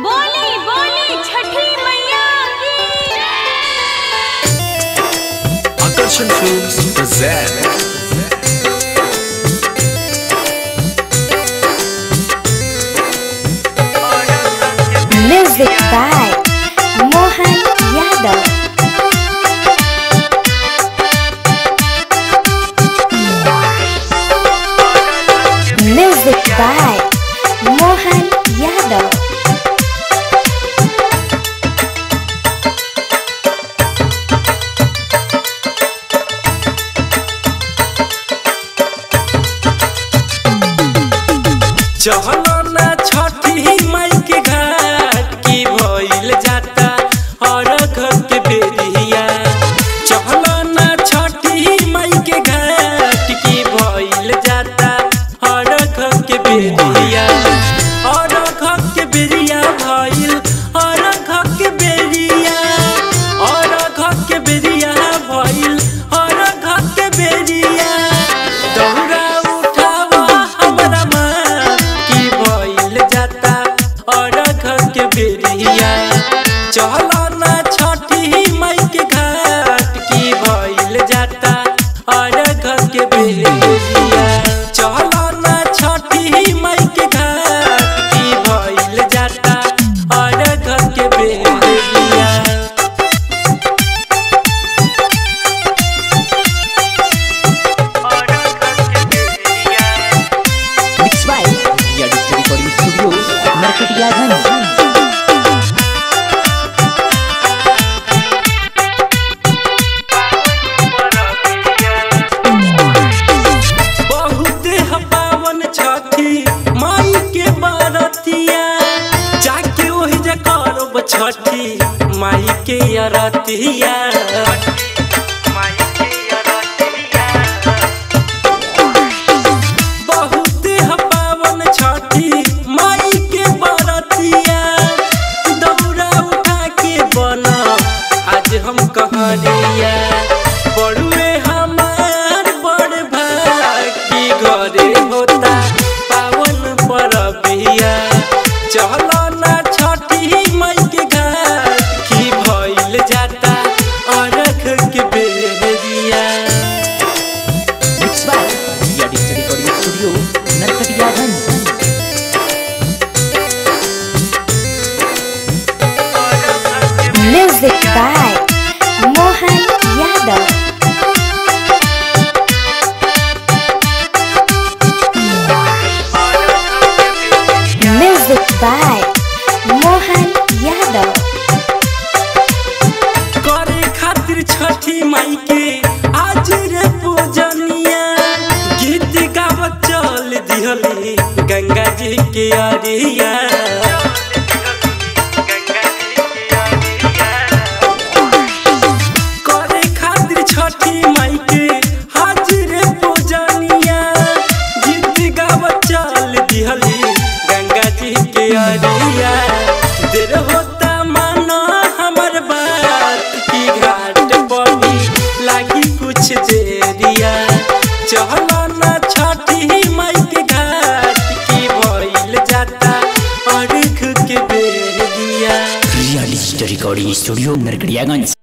बोली बोली छठी मैया की Akarshan Films present Music by Mohan Yadav. Music by Mohan Yadav. चहलो ना छठी माई के घाट की भइल जाता और घर के बेरिया चहलो ना छठी माई के घाट की भइल जाता और घर के बेरिया और घर के बेरिया भइल और घर के बेरिया और घर के बेरिया भइल और घर के बेरिया दौड़ा उठावा हमरा माँ की भइल जाता और घर के बेरिया चलो ना छठी माई के घाट की भइल जाता और घर के बेरिया चलो ना छठी माई के घाट की भइल जाता और घर के बेरिया Mixed by Ria Digital Recording Studio, Narkatiyaganj. बहुत पावन छठी माई के बरतिया जाके ओहि जे करब छठी माई के अरतिया बहुत पावन छठी माई के बरतिया दौड़ा उठा के बना आज हम कहरिया बड़ुए हमार बड़ भाई की घरे होता पावन परबिया चलो ना छठी माई के घर की भइल जाता अरख के बेरिया Mixed by Ria Digital Recording Studio, Narkatiyaganj. Music by Mohan Yadav. Music by Mohan Yadav. करे खातिर छठी माई के आज रे पूजनिया गीत गावत चल दिहली गंगा जी के अरिया करे खातिर छठी माई के आज रे पूजनिया गीत गावत चल दिहली गंगा जी के अरिया देर होता मानो हमर बात की घाट पर भी लागी कुछ देरिया चलो ना छठी माई के घाट की भइल जाता अर्घ के बेरिया Ria Digital Recording Studio, Narkatiyaganj.